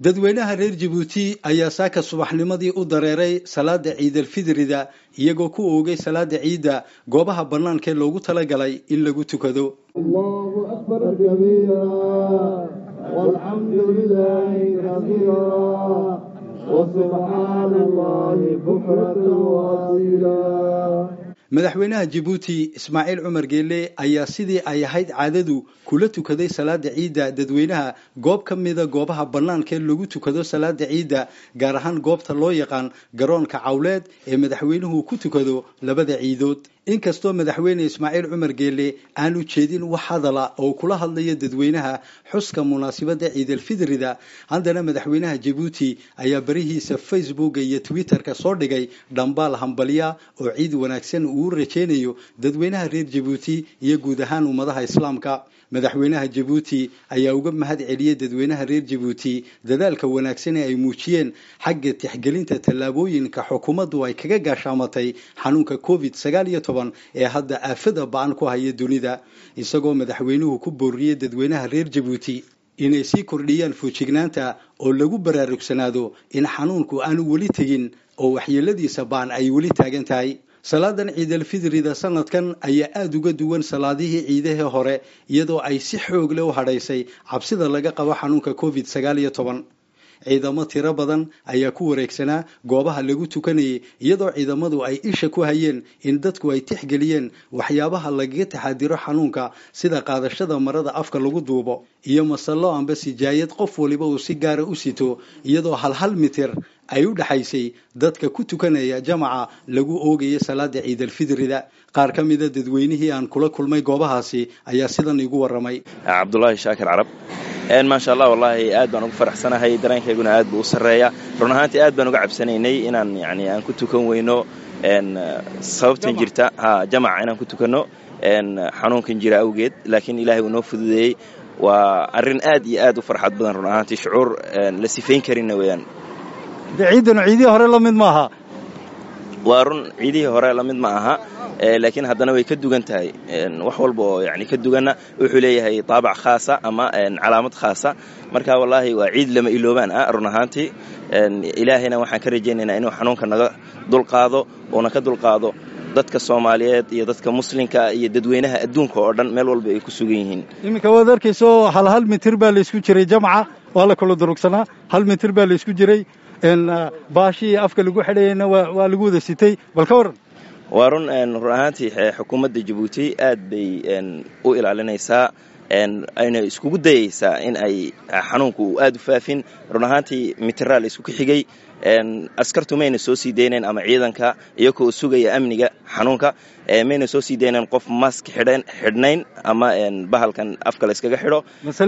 dadweynaha reer jabuuti ayaa saaka subaxnimadii u dareeray salaada ciidalfidrida iyagoo ku oogay salaada ciidda goobaha bannaankaee loogu talagalay in lagu tukado madaxweynaha jabuuti ismaaciil cumar geele ayaa sidii ay ahayd caadadu kula tukaday salaada ciidda dadweynaha goob ka mida goobaha bannaanka ee lagu tukado salaada ciidda gaar ahaan goobta loo yaqaan garoonka cawleed ee madaxweynuhu ku tukado labada ciidood inkastoo madaxweyne ismaaciil cumar geele aanu jeedin wax hadala oo kula hadlayo dadweynaha xuska munaasibadda ciidalfidrida haddana madaxweynaha jabuuti ayaa barihiisa facebooka iyo twitterka soo dhigay dhambaal hambalya oo ciid wanaagsan uu rajeynayo dadweynaha reer jabuuti iyo guud ahaan ummadaha islaamka madaxweynaha jabuuti ayaa uga mahad celiyey dadweynaha reer jabuuti dadaalka wanaagsan ee ay muujiyeen xagga tixgelinta tallaabooyinka xukuumaddu ay kaga gaashaamatay xanuunka covid sagaal iyo toban ee hadda aafada ba-an ku haya dunida isagoo madaxweynuhu ku booriyey dadweynaha reer jabuuti inay sii kordhiyaan foojignaanta oo lagu baraarugsanaado in xanuunku aanu weli tegin oo waxyeeladiisa baan ay weli taagan tahay salaadan ciidalfidrida sanadkan ayaa aada uga duwan salaadihii ciidahii hore iyadoo ay si xoog leh u hadhaysay cabsida laga qabo xanuunka covid sagaal iyo toban ciidamo tiro badan ayaa ku wareegsanaa goobaha lagu tukanayay iyadoo ciidamadu ay isha ku hayeen in dadku ay tixgeliyeen waxyaabaha lagaga taxadiro xanuunka sida qaadashada marada afka lagu duubo iyo masallo amba sijaayad qof waliba uu si gaara u sito iyadoo hal hal mitir ay u dhexaysay dadka ku tukanaya jamaca lagu oogaya salaada ciidalfidrida qaar ka mida dadweynihii aan kula kulmay goobahaasi ayaa sidan igu waramay cabdulaahi shaakir carab maasha allah wallaahi aad baan ugu faraxsanahay dareenkayguna aad buu u sarreeya run ahaantii aad baan uga cabsanaynay inaan yani aan ku tukan weyno sababtan jirta ha jamaca inaan ku tukanno xanuunkan jira awgeed laakiin ilaahay uu noo fududeeyey waa arrin aad iyo aad u farxad badan run ahaantii shucuur la sifayn karinna weeyaan ciidanu ciidihii hore la mid maaha waa run ciidihii hore la mid ma aha laakiin haddana way ka dugan tahay wax walba oo yani ka duganna wuxuu leeyahay taabac khaasa ama calaamad khaasa marka wallaahi waa ciid lama iloobaan ah run ahaantii ilaahayna waxaan ka rajaynaynaa inuu xanuunka naga dulqaado uuna ka dulqaado dadka soomaaliyeed iyo dadka muslimka iyo dadweynaha adduunka oo dhan meel walba ay ku sugan yihiin iminka waad arkayso hal hal mitir baa laysku jiray jamca waa la kala durugsanaa hal mitir baa laysku jiray baashii afka lagu xidhayana waa lagu wada sitay bal ka waran waa run run ahaantii xukuumadda jabuuti aad bay u ilaalinaysaa ayna iskugu dayaysaa in ay xanuunku uu aad u faafin run ahaantii mitiraa la isku xigay askartu mayna soo sii daynayn ama ciidanka iyagoo sugaya amniga xanuunka mayna soo sii daynayn qof mask xidhnayn ama bahalkan afka la yskaga xidho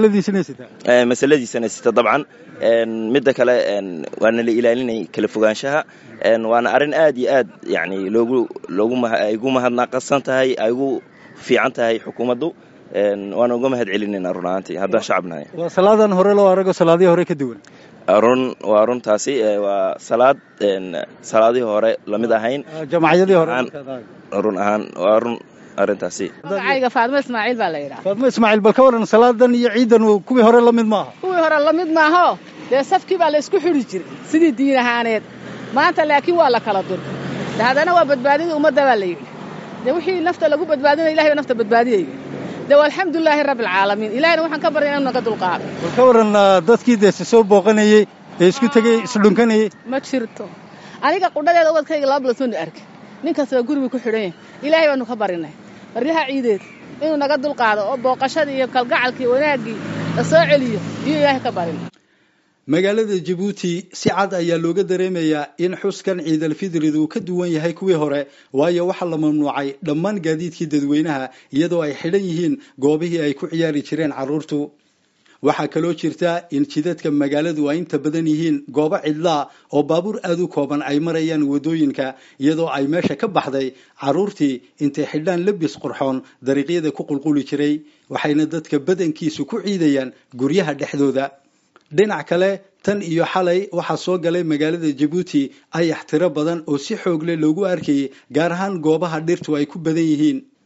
masaladiisana sita dabcan midda kale waana la ilaalinay kala fogaanshaha waana arrin aad iyo aad yani loogu ay ugu mahadnaqasan tahay ay ugu fiican tahay xukuumaddu waana uga mahad celinayna run ahaantii haddaan shacabnahay waa salaadan hore loo arago salaadihii hore ka duwan run waa runtaasi waa salaad salaadihii hore lamid ahayn jamacyadii hore run ahaan waa run arrintaasi magacayga faadmo ismaaciil baa la yidhaha faadmo ismaaciil bal ka waran salaadan iyo ciidan kuwii hore la mid maaha kuwii hore la mid maaho dee safkii baa la isku xidhi jiray sidii diin ahaaneed maanta laakiin waa la kala durka de haddana waa badbaadidii ummadda baa la yidhi dee wixii nafta lagu badbaadinaya ilahay baa nafta badbaadiyaya de alxamdulilaahi rabbi alcaalamiin ilahayna waxaan ka barya inanu naga dulqaado bal ka waran dadkii dee si soo booqanayey ee isku tegey isdhunkanayey ma jirto aniga qudhadeeda ubadkayga laba bilood arka nin kastaba guriguu ku xidhan yahay ilaahay baanu ka barinay baryaha ciideed inuu naga dulqaado oo booqashadii iyo kalgacalkii wanaaggii la soo celiyo iyo ilaahay ka barin magaalada jabuuti si cad ayaa looga dareemayaa in xuskan ciidalfidridu ka duwan yahay kuwii hore waayo waxaa la mamnuucay dhammaan gaadiidkii dadweynaha iyadoo ay xidhan yihiin goobihii ay ku ciyaari jireen carruurtu waxaa kaloo jirta in jidadka magaaladu ay inta badan yihiin goobo cidlaa oo baabuur aad u kooban ay marayaan waddooyinka iyadoo ay meesha ka baxday carruurtii intay xidhaan labis qurxoon dariiqyada ku qulquli jiray waxayna dadka badankiisu ku ciidayaan guryaha dhexdooda dhinac kale tan iyo xalay waxaa soo galay magaalada jabuuti ayax tiro badan oo si xoog leh loogu arkayay gaar ahaan goobaha dhirtu ay ku badan yihiin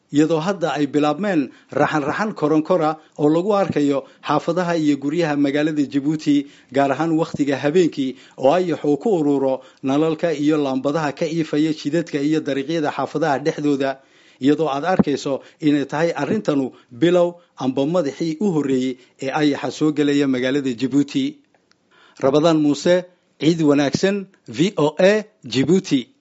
iyadoo hadda ay bilaabmeen raxan-raxan koronkora oo lagu arkayo xaafadaha iyo guryaha magaalada jabuuti gaar ahaan wakhtiga habeenkii oo ayax uu ku ururo nalalka iyo laambadaha ka iifaya jidadka iyo dariiqyada xaafadaha dhexdooda iyadoo aad arkayso inay tahay arrintanu bilow amba madaxii u horreeyey ee ayaxa soo gelaya magaalada jabuuti rabadaan muuse ciid wanaagsan v o a jibuuti